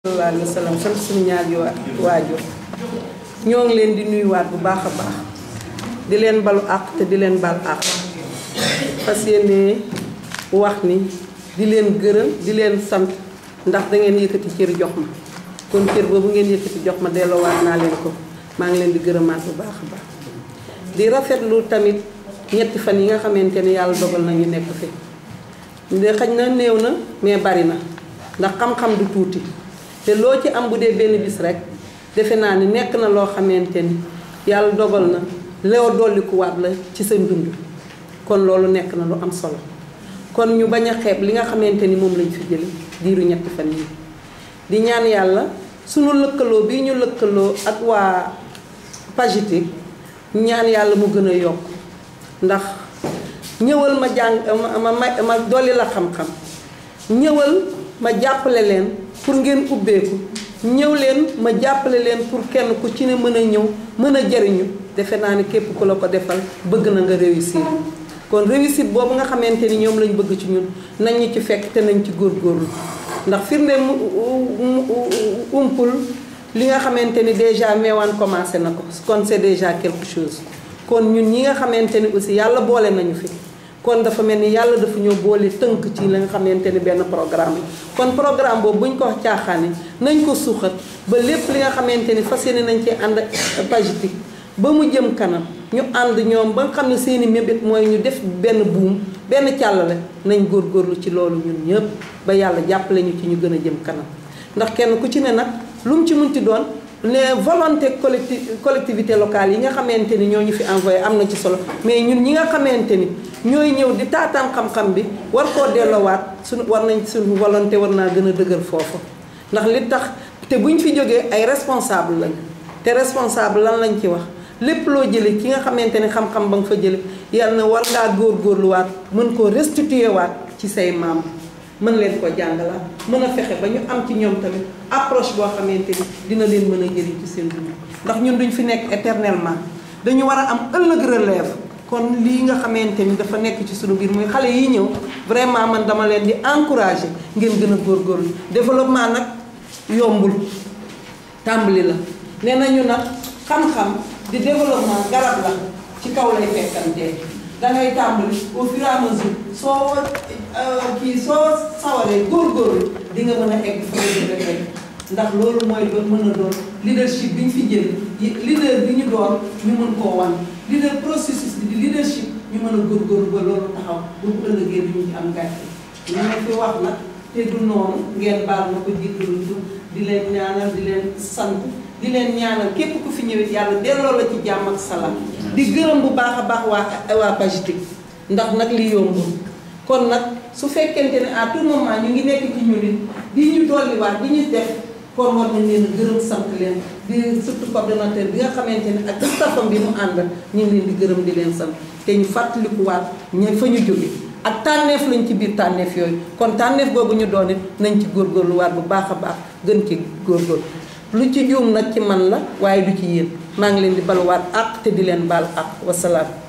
sallallahu alayhi wa sallam sant suñu ñaari waajur ñoo ngi leen di nuyuwaat bu baax a baax di leen balu àq te di leen bal àq fas yéene wax ni di leen gërëm di leen sant ndax da ngeen yëkkati cër jox ma kon cër boobu ngeen yëkkati jox ma delloowaat naa leen ko maa ngi leen di gërëmaat bu baax a baax di rafetlu tamit ñetti fan yi nga xamante ne yàlla dogal na ñu nekk fi de xaj na néew na mais bari na ndax xam-xam du tuuti te loo ci am bu dee benn bis rek defe naa ni nekk na loo xamante ni yàlla dogal na loo dollikuwaat la ci sa dund kon loolu nekk na lu am solo kon ñu bañ a xeeb li nga xamante ni moom lañ fi jële diiru ñetti fan yi di ñaan yàlla sunu lëkkaloo bi ñu lëkkaloo ak waa Pagiti ñaan yàlla mu gën a yokk ndax ñëwal ma jàng ma ma ma dolli la xam-xam ñëwal ma jàppale leen pour ngeen ubbeeku ñëw leen ma jàppale leen pour kenn ku ci ne mën a ñëw mën a jariñu defe naa ni képp ku la ko defal bëgg na nga réussir kon réussite boobu nga xamante ni ñoom lañ bëgg ci ñun nañ ñu ci fekk te nañ ci góorgóorlu ndax firnde mu umpul li nga xamante ni déjà meewaan commencé na ko kon c'est déjà quelque chose kon ñun ñi nga xamante ni aussi yàlla boole nañu fi kon dafa mel ni yàlla dafa ñoo boole tënk ci la nga xamante ni benn programme la kon programme boobu bu ñu ko wax caaxaane nañ ko suuxat ba lépp li nga xamante ni fas yéene nañ ci ànd Pagiti ba mu jëm kanam ñu ànd ñoom ba nga xam ne seeni mébét mooy ñu def benn buum benn càllale nañ góorgóorlu ci loolu ñun ñëpp ba yàlla jàppale ñu ci ñu gën a jëm kanam ndax kenn ku ci ne nag lu mu ci munti doon les volonté collecti collectivité locale yi nga xamante ni ñoo ñu fi envoyé am na ci solo mais ñun ñi nga xamante ni ñooy ñëw di taataan xam-xam bi war koo delloowaat suñu war nañ suñu volonté war naa gën a dëgër foofu ndax li tax te buñ fi jógee ay responsable lañ te responsable lan lañ ci wax lépp loo jëlee ki nga xamante ni xam-xam ba nga fa jële yàlla na war ngaa góorgóorluwaat mën koo restituer waat ci say maam mën leen ko jàngalaat mën a fexe ba ñu am ci ñoom tamit approche boo xamante ni dina leen mën a jëriñ ci seen dund ndax ñun duñ fi nekk éternellement dañu war a am ëllëg relève kon lii nga xamante ni dafa nekk ci sunu biir muy xale yi ñëw vraiment man dama leen di encourager ngeen gën a góorgóorlu développement nag yombul tàmbali la nee nañu nag xam-xam di développement garab la ci kaw lay fekkantee dangay tàmbali au fur et à mesure soo kii soo sawaree góorgóorlu di nga mën a egg fa nga bëgg a ndax loolu mooy doon mën a doon leadership bi ñu fi jël leader bi ñu doon ñu mën koo wan leader processus bi di leadership ñu mën a góorgóorlu ba loolu taxaw ba bu ëllëgee du ñu ci am gàcce ñu ma fi wax nag te du noonu ngeen baal ma ko jéggalu di leen ñaanal di leen sant di leen ñaanal képp ku fi ñëwit yàlla delloo la ci jàmm ak salaam di gërëm bu baax a baax waa waa Pagiti ndax nag li yombul kon nag su fekkente ne à tout moment ñu ngi nekk ci ñun it di ñu dolliwaat di ñu def kon war nañ leen gërëm sant leen di surtout coordonnateur bi nga xamante ne ak staffam bi mu ànd ñu ngi leen di gërëm di leen sant te ñu fàttalikuwaat ña fa ñu jóge ak tànneef lañ ci biir tànneef yooyu kon tànneef boobu ñu doon it nañ ci góorgóorluwaat bu baax a baax gën ci góorgóorlu lu ci juum nag ci man la waaye du ci yéen maa ngi leen di baluwaat àq te di leen baal àq wasalaam